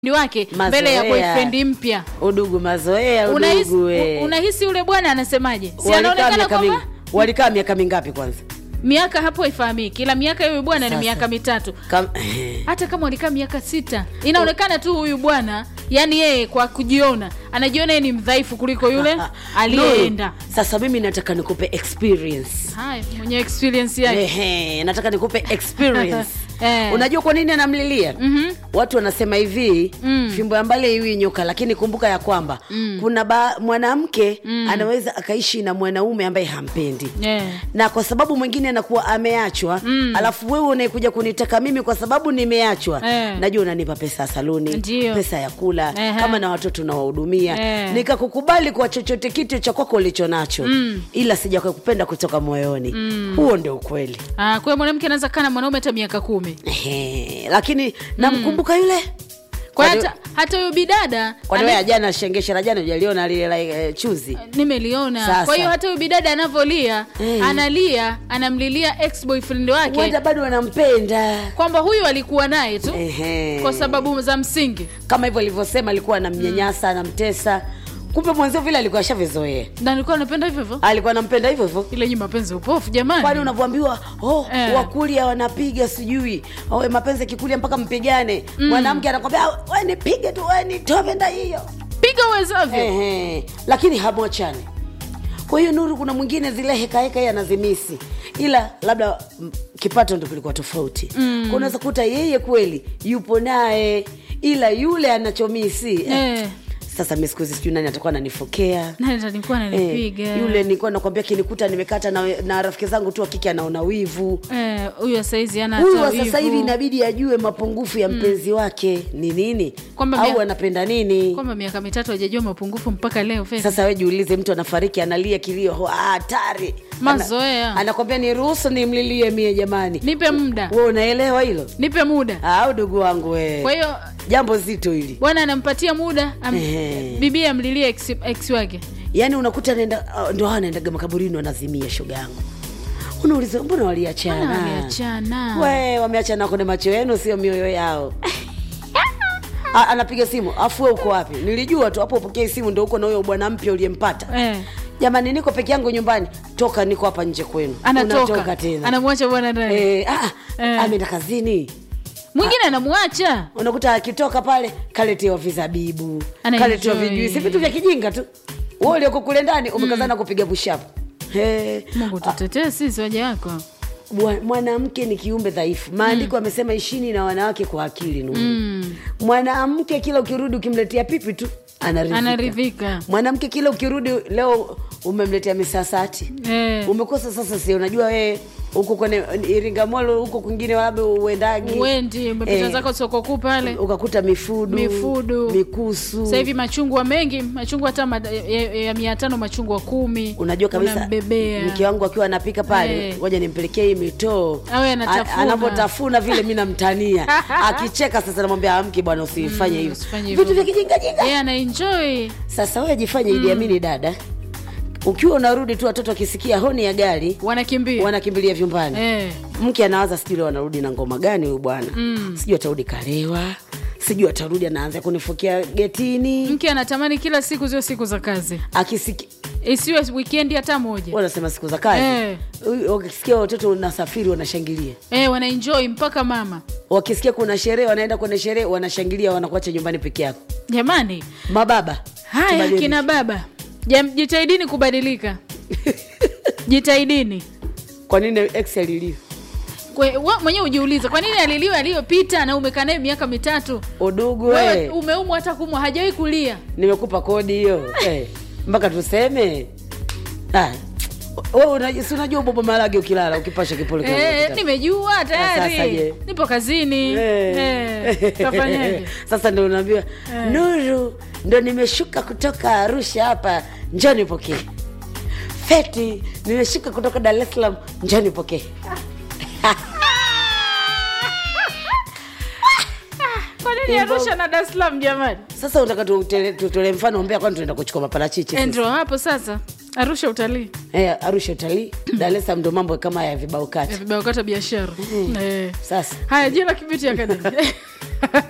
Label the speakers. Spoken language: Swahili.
Speaker 1: wake mbele ya
Speaker 2: Mazoea.
Speaker 1: boyfriend mpya
Speaker 2: udugu mazoea
Speaker 1: unahisi
Speaker 2: udugu we.
Speaker 1: u- unahisi yule bwana anasemaje si
Speaker 2: Walikaa
Speaker 1: anaonekana
Speaker 2: miaka
Speaker 1: kwamba
Speaker 2: mingi- walikaa miaka mingapi kwanza
Speaker 1: miaka hapo haifahamiki ila miaka ya huyu bwana ni
Speaker 2: Sasa.
Speaker 1: miaka mitatu
Speaker 2: Kam...
Speaker 1: hata kama walikaa miaka sita inaonekana tu huyu bwana yani yeye kwa kujiona anajiona yeye ni mdhaifu kuliko yule aliyeenda
Speaker 2: Nuru, sasa mimi nataka nikupe experience
Speaker 1: haya mwenye experience yake
Speaker 2: Ehe, nataka nikupe experience
Speaker 1: Eh.
Speaker 2: unajua kwa nini anamlilia
Speaker 1: Mhm.
Speaker 2: watu wanasema hivi
Speaker 1: Mm.
Speaker 2: fimbo ya mbali haiwi nyoka lakini kumbuka ya kwamba kuna ba- mwanamke anaweza akaishi na mwanaume ambaye hampendi
Speaker 1: Yeah.
Speaker 2: na kwa sababu mwingine anakuwa ameachwa
Speaker 1: Mm.
Speaker 2: alafu wewe unaekuja kunitaka mimi kwa sababu nimeachwa
Speaker 1: Eh.
Speaker 2: najua unanipa pesa ya saluni
Speaker 1: Ndio.
Speaker 2: pesa ya kula
Speaker 1: Ehe.
Speaker 2: kama na watoto nawahudumia
Speaker 1: Eh.
Speaker 2: nikakukubali kwa chochote kitu cha kwako ulicho nacho
Speaker 1: Mm.
Speaker 2: ila sijakupenda kutoka moyoni huo ndio ukweli
Speaker 1: Ah, kwa hiyo mwanamke anaweza kaa na mwanaume hata miaka kumi
Speaker 2: Ehe, lakini namkumbuka yule
Speaker 1: kwa
Speaker 2: Kwani-
Speaker 1: hata hata huyo bidada
Speaker 2: kwani
Speaker 1: ana-
Speaker 2: wewe jana shengesha la jana ujaliona lile la eh, chuzi
Speaker 1: nimeliona
Speaker 2: Sasa.
Speaker 1: kwa hiyo hata huyo bidada anavyolia
Speaker 2: Eh.
Speaker 1: analia anamlilia ex boyfriend wake
Speaker 2: wenda bado wanampenda
Speaker 1: kwamba huyu alikuwa naye tu
Speaker 2: Ehe.
Speaker 1: kwa sababu za msingi
Speaker 2: kama hivyo alivyosema alikuwa anamnyanyasa anamtesa kumbe mwenzio vile alikuwa ashavizoea
Speaker 1: na nilikuwa napenda hivyo hivyo
Speaker 2: alikuwa anampenda hivyo hivyo
Speaker 1: ile nyi mapenzi upofu jamani
Speaker 2: kwani unavyoambiwa oh,
Speaker 1: Eh.
Speaker 2: wakulia wanapiga sijui oh, mapenzi akikulia mpaka mpigane mwanamke anakwambia "Ah, we nipige tu we nitove nda hiyo
Speaker 1: piga uwezavyo
Speaker 2: Ehe, lakini hamwachani kwa hiyo nuru kuna mwingine zile hekaheka yeye anazimisi ila labda mm, kipato ndo kilikuwa tofauti mm. unaweza kuta yeye kweli yupo naye ila yule anachomisi
Speaker 1: Eh.
Speaker 2: sasa mi siku hizi sijui nani atakuwa ananifokea
Speaker 1: nani ndo nilikuwa nanipiga
Speaker 2: Eh, yule nilikuwa nakwambia kinikuta nimekata na, na rafiki zangu tu wakike anaona wivu
Speaker 1: Eh, huyu wa saizi ana
Speaker 2: huyu
Speaker 1: hata
Speaker 2: wa sasa
Speaker 1: wivu.
Speaker 2: hivi inabidi ajue mapungufu ya mpenzi wake ni nini
Speaker 1: Kwamba
Speaker 2: au
Speaker 1: mia-
Speaker 2: anapenda nini
Speaker 1: kwamba miaka mitatu hajajua mapungufu mpaka leo Fezi.
Speaker 2: sasa we jiulize mtu anafariki analia kilio ho, ah, hatari
Speaker 1: Mazoea.
Speaker 2: Ana- anakwambia ni ruhusu nimlilie mie jamani
Speaker 1: nipe muda
Speaker 2: we unaelewa hilo
Speaker 1: nipe muda
Speaker 2: au ndugu wangu we
Speaker 1: kwa hiyo
Speaker 2: jambo zito hili
Speaker 1: bwana anampatia muda am,
Speaker 2: Ehe.
Speaker 1: bibi amlilie ex, ex wake
Speaker 2: yaani unakuta anaenda uh, ndo hawa anaendaga makaburini wanazimia shoga yangu unauliza mbona
Speaker 1: Bwana
Speaker 2: waliachana
Speaker 1: waliachana
Speaker 2: we wameachana kwenye macho yenu sio mioyo yao A- anapiga simu afu we uko wapi nilijua tu hapo upokee simu ndo uko na huyo bwana mpya uliyempata
Speaker 1: eh,
Speaker 2: jamani niko peke yangu nyumbani toka niko hapa nje kwenu
Speaker 1: anatoka
Speaker 2: Unatoka tena
Speaker 1: anamwacha bwana ndani
Speaker 2: Eh, ah,
Speaker 1: Eh.
Speaker 2: ameenda kazini
Speaker 1: mwingine anamwacha
Speaker 2: unakuta akitoka pale kaletewa vizabibu
Speaker 1: Ana
Speaker 2: kaletewa
Speaker 1: enjoy.
Speaker 2: vijuisi vitu vya kijinga tu wewe ulioko kule ndani umekazana kupiga pushapu He,
Speaker 1: mungu tutetee sisi waja wako
Speaker 2: bwa- mwanamke ni kiumbe dhaifu maandiko amesema ishini na wanawake kwa akili nuru
Speaker 1: Mm.
Speaker 2: mwanamke kila ukirudi ukimletea pipi tu anaridhika,
Speaker 1: anaridhika
Speaker 2: mwanamke kila ukirudi leo umemletea misasati
Speaker 1: eh,
Speaker 2: umekosa sasa si unajua wewe huko kwenye iringa molo huko kwingine labda uendagi
Speaker 1: uendi umepita
Speaker 2: Eh.
Speaker 1: zako soko kuu pale
Speaker 2: ukakuta mifudu
Speaker 1: Mifudu.
Speaker 2: mikusu
Speaker 1: sasa hivi machungwa mengi machungwa hata ma- ya, ya mia tano machungwa kumi
Speaker 2: unajua kabisa
Speaker 1: unambebea
Speaker 2: mke wangu akiwa anapika pale
Speaker 1: Eh.
Speaker 2: ngoja nimpelekee hii mitoo
Speaker 1: Awe anatafuna.
Speaker 2: A- anapotafuna vile mi namtania akicheka sasa namwambia amki bwana usifanye hivyo
Speaker 1: usifanye hivyo.
Speaker 2: vitu vya kijingajinga
Speaker 1: yeye anaenjoy
Speaker 2: sasa wewe jifanye Idi Amini dada ukiwa unarudi tu watoto wakisikia honi ya gari
Speaker 1: wanakimbia
Speaker 2: wanakimbilia vyumbani
Speaker 1: eh,
Speaker 2: mke anawaza sijui leo wanarudi na ngoma gani huyu bwana mm. sijui atarudi kalewa sijui atarudi anaanza kunifukia getini
Speaker 1: mke anatamani kila siku zio siku za kazi
Speaker 2: akisiki
Speaker 1: isiwe wikendi hata moja
Speaker 2: wanasema siku za kazi
Speaker 1: Eh.
Speaker 2: Huyu- wakisikia watoto unasafiri wanashangilia
Speaker 1: eh, wanaenjoy mpaka mama
Speaker 2: wakisikia kuna sherehe wanaenda kwenye sherehe wanashangilia wanakuacha nyumbani peke yako
Speaker 1: jamani
Speaker 2: mababa
Speaker 1: haya
Speaker 2: tubadilike.
Speaker 1: kina baba Jam, jitahidini kubadilika jitahidini
Speaker 2: kwa nini ex aliliwa
Speaker 1: Kwe- wa- mwenyewe ujiulize kwa nini aliliwa aliyopita na umekaa naye miaka mitatu
Speaker 2: udugu
Speaker 1: wewe
Speaker 2: we
Speaker 1: umeumwa hata kumwa hajawahi kulia
Speaker 2: nimekupa kodi hiyo eh, mpaka tuseme Ah, wewe unaji- si unajua bobo marage ukilala ukipasha kipole kama
Speaker 1: eh,
Speaker 2: ukitaka.
Speaker 1: nimejua
Speaker 2: sasa
Speaker 1: tayari
Speaker 2: je?
Speaker 1: nipo kazini
Speaker 2: Eh.
Speaker 1: eh, tafanyaje
Speaker 2: sasa ndo unaambiwa nuru ndo nimeshuka kutoka arusha hapa njoni pokee feti nimeshuka kutoka dar es salaam njoni pokee
Speaker 1: kwa nini arusha na dar es salaam jamani
Speaker 2: sasa unataka tutole tutole mfano mbea kwani tunaenda kuchukua maparachichi
Speaker 1: Eh,
Speaker 2: sisi?
Speaker 1: ndio hapo sasa arusha utalii
Speaker 2: eh, arusha utalii dar es salaam ndo mambo kama ya vibao
Speaker 1: ya
Speaker 2: kati
Speaker 1: vibao kata biashara eh.
Speaker 2: sasa
Speaker 1: haya jina kibiti akademi